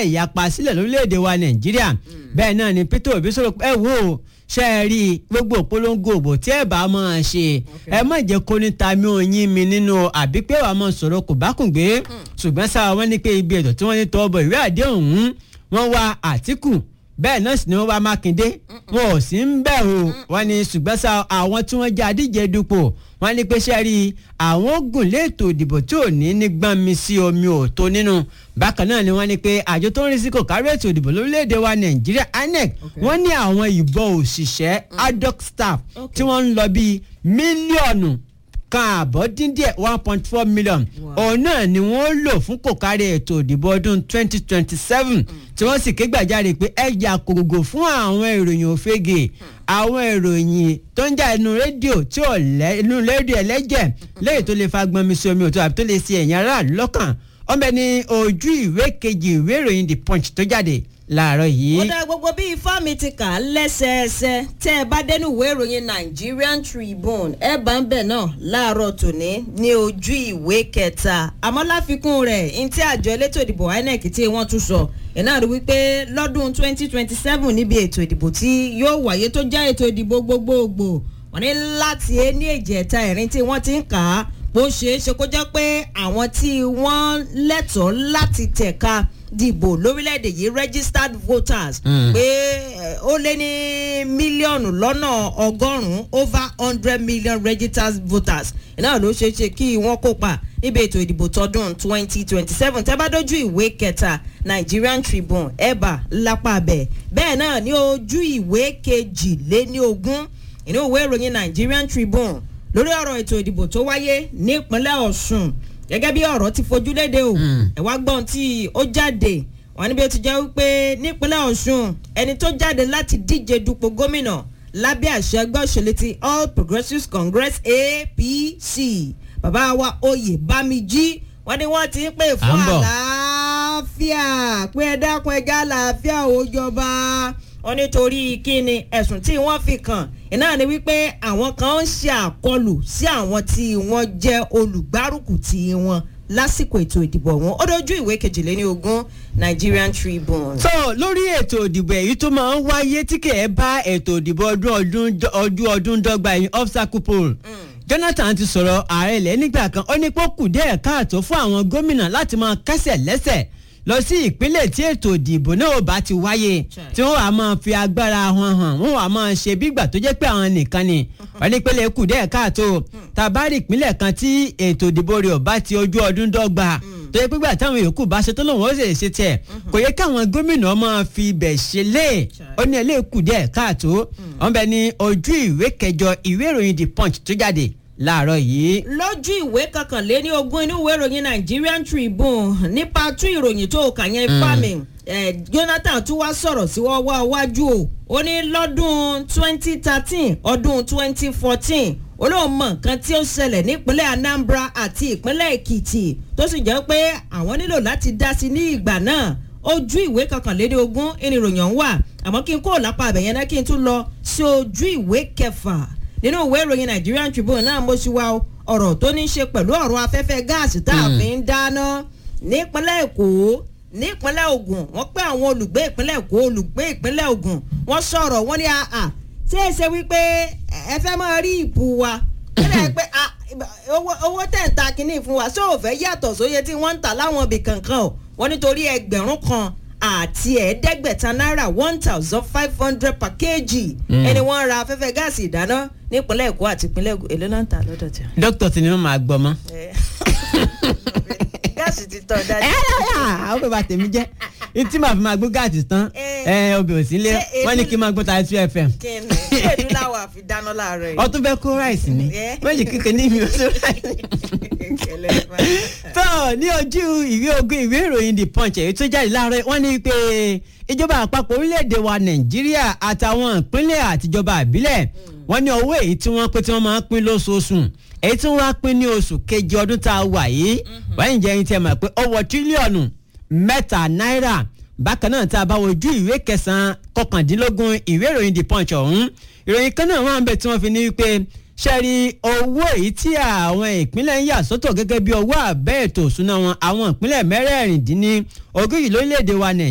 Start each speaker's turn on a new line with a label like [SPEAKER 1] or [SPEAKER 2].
[SPEAKER 1] ìyapa sílẹ̀ lórílẹ̀‐èdè wa nàìjíríà bẹ́ẹ̀ náà ni peter obi sọ̀rọ̀ ẹ wò ó ṣe é rí gbogbo òpolongo òbò tí ẹ bá máa ṣe ẹ má jẹ́ kó ní ta mi ò yín mi nínú àbí pé wàá máa sọ̀rọ̀ kò bá kùn gbé ṣùgbọ́n sáà wọ́n ní pé ibi ètò tí wọ́n ní tọ́ bọ̀ ìwé àdéhùn wọ́n wá àtìkù bẹ́ẹ̀ náà sì ni wọ́n wá mákindé wọn ò sí ń bẹ̀ o wọ́n ní ṣùgbọ́n sá àwọn tí wọ́n jẹ́ adíje dupò wọ́n ní pé ṣe rí àwọn ogun léètò ìdìbò tí ò ní ní gbọ́n mi sí omi ò tó nínú bákan náà ni wọ́n ní pé àjọ tó ń rí sí kò kárí ètò ìdìbò lórílẹ̀‐èdè wa nàìjíríà inec wọ́n ní àwọn ìbọn òṣìṣẹ́ adult staff tí wọ́n ń lọ bíi mílíọ̀nù kan àbọ̀ dín díẹ̀ one point four million òun náà ni wọ́n lò fún kò kárí ètò ìdìbò ọdún twenty twenty seven tí wọ́n sì ké gbàjarè pé ẹja kògògò fún àwọn ìròyìn òfegè àwọn ìròyìn tó ń jà inú rédíò tí ò lẹ́ inú rédíò ẹlẹ́jẹ̀ lẹ́yìn tó lè fa gbọ́nmi sí omi òtún àbí tó lè ṣe ẹ̀yìn aráàlú lọ́kàn ọmọ ẹni ojú ìwé kejì ìwé ìròyìn the punch tó jáde láàárọ̀ yìí.
[SPEAKER 2] ó dá gbogbo bí ifá mi ti kà á lẹ́sẹẹsẹ tẹ́ ẹ bá dénú ìwé ìròyìn Nigerian Tribune ẹ bá ń bẹ̀ náà láàárọ̀ tòní ní ojú ìwé kẹta àmọ́ láfikún rẹ̀ ní tí àjọ elétò ìdìbò INEC tí wọ́n tún sọ iná rí wípé lọ́dún 2027 níbi ètò ìdìbò tí yóò wáyé tó jẹ́ ètò ìdìbò gbogbogbò wọ́n ní láti ní èjì ẹ̀ta ẹ̀rin tí wọ́n ti ń kà á bó ṣeé ṣe kó jẹ́ pé àwọn tí wọ́n lẹ́tọ̀ọ́ láti tẹ̀ka dìbò lórílẹ̀‐èdè yìí registered voters pé ó lé ní mílíọ̀nù lọ́nà ọgọ́rùn-ún over hundred million registered voters náà ló ṣeé ṣe kí wọ́n kópa níbi ètò ìdìbò tọdún twenty twenty seven tẹ́ bá dójú ìwé kẹta Nigerian Tribune ẹ̀bà lápá abẹ bẹ́ẹ̀ náà ní ojú ìwé kejìléní ogún inú ìwé ìròyìn Nigerian Tribune lórí ọ̀rọ̀ ètò ìdìbò tó wáyé nípínlẹ̀ Ọ̀ṣun gẹ́gẹ́ bí ọ̀rọ̀ ti fojú léde o ẹ̀ wá gbọ́n tí ó jáde wọ́n níbi ó ti jẹ́ wípé nípínlẹ̀ Ọ̀ṣun ẹni tó jáde láti díje dupò gómìnà lábẹ́ àṣẹ ẹgbẹ́ òṣèlú ti All Progressives Congress APC bàbá wa oyè bámijí wọ́n ní wọ́n ti ń pè fún àlàáfíà pé ẹ dákun ẹja àlàáfíà ó jọba wọ́n nítorí kíni ẹ̀sùn tí wọ́n fi kàn iná ni wípé àwọn kan ń ṣe àkọlù sí àwọn tí wọ́n jẹ́ olùgbárùkù tí wọ́n lásìkò ètò ìdìbò ọ̀hún ó dojú ìwé kejìléní ogún Nigerian Tribune.
[SPEAKER 1] tó lórí ètò ìdìbò èyí tó máa ń wáyé tí kì í bá ètò ìdìbò ọdún ọdún ọdún dọ́gba yìí obstacle poll Jonathan ti sọ̀rọ̀ ààrẹ ilẹ̀ nígbà kan ó ní pé ó kù díẹ̀ káàtó fún àwọn gómìnà láti máa kẹ́sẹ̀ lẹ́sẹ̀ lọ sí ìpínlẹ̀ tí ètò ìdìbò náà bá ti wáyé tí wọ́n wàá máa fi agbára wọn hàn wọ́n wàá máa ṣe bígbà tó jẹ́ pé àwọn nìkan ni wọ́n ní pélé kù díẹ̀ káàtó tàbárí ìpínlẹ̀ kan tí ètò ìdìbò rẹ̀ bá ti ojú ọdún dọ́gba tó yẹ pígbà táwọn yòókù bá ṣe tó lòun ó sì ṣe tẹ̀ kò yẹ káwọn gómìnà máa fi ibẹ̀ ṣe lé ó ní ẹlẹ́ kù díẹ̀ káàtó wọ́n bẹ ní ojú ìwé kẹjọ ìwé ìròyìn the punch tó jáde láàárọ̀ yìí.
[SPEAKER 2] lójú ìwé kankanléní ogún inú ìwé ìròyìn Nigerian Tribune nípa tún ìròyìn tó kà yẹn fámi Jonathan tún wá sọ̀rọ̀ sí wọ́n wá wájú o ó ní lọ́dún twenty thirteen ọdún twenty fourteen olóòmọ nǹkan tí ó ṣẹlẹ̀ nípínlẹ̀ Anambra àti ìpínlẹ̀ Èkìtì tó sì jẹ́ pé àwọn nílò láti dá sí ní ìgbà náà ojú ìwé kankanléní ogún ìròyìn ọ̀hún wà àmọ́ kí n kó lápá àbẹ̀yẹn náà kí n tún lọ sí ojú ìwé kẹfà nínú ìwé ìròyìn Nigerian Tribune náà mo ṣì wá ọ̀rọ̀ tó ní í ṣe pẹ̀lú ọ̀rọ̀ afẹ́fẹ́ gáàsì tá a fi ń dáná nípínlẹ̀ Èkó nípínlẹ̀ Ògùn wọ́n pé àwọn olùgbé ìpínlẹ̀ Èkó olùgbé ìpínlẹ̀ Ògùn wọ́n sọ̀rọ̀ wọ́n ní àà ṣé é ṣe wípé ẹ fẹ́ máa rí ìbú wa kílẹ̀ pé owó tẹ̀ ń ta kínní fún wa ṣé ò fẹ́ yàtọ̀ sóye tí wọ́n ń tà láwọn ibì kankan o wọ́n nítorí ẹgbẹ̀rún kan àti ẹ̀ẹ́dẹ́gbẹ̀ta náírà one thousand five hundred per kg ẹni wọ́n ra afẹ́fẹ́ gáàsì ìdáná nípínlẹ̀ Èkó àti ìpínlẹ̀ Ògùn èló náà ń tà lọ́dọ̀ tí.
[SPEAKER 1] dókítà tí ni wọn máa gbọ́ mọ́.
[SPEAKER 2] gáàsì ti tọ́ dájú.
[SPEAKER 1] ẹ ẹ àwọn bàbá tèmi jẹ́ tí màá fi máa gbọ́ gáàsì tán ẹ obìnrin sílé wọ́n ní kí n máa gbọ́ tàbí two fm.
[SPEAKER 2] kí ni ṣé èdè làwọn àfi dáná láàárọ̀ yìí.
[SPEAKER 1] ọtún bẹ́ẹ̀ kó ráìsì ni méjì kíkẹ́ ní mi ò tó ráìsì. tó ní ojú ìwé ogun ìwé ìròyìn the punch èyí tó jáde láàárọ̀ wọ́n ní pé ìjọba àpapọ̀ orílẹ̀-èdè wa nàìjíríà àtàwọn ìpínlẹ̀ àtijọba àbílẹ̀ wọ́n ní owó èyí tí wọ́n pé tí wọ́n máa ń pín lóṣooṣù èyí tí wọ́n á pín ní oṣù kejì ọdún tá a wà yìí wáyé jẹ́ ẹni tí a mọ̀ pé ó wọ tírílíọ̀nù mẹ́ta náírà bákan náà tá a bá wojú ìwé kẹsàn-án kọkàndínlógún ìwé ìròyìn the punch ọ̀hún ìròyìn kan náà wọ́n á bẹ̀ tí wọ́n fi ní wípé ṣẹ́rí owó èyí tí àwọn ìpínlẹ̀ ń yà sọ́tọ̀ gẹ́gẹ́ bí owó àbẹ́ ètò òṣùná wọn àwọn ìpínlẹ̀ mẹ́rẹ̀ẹ̀rìndínní ogójì lórílẹ̀‐èdè wa nàìjíríà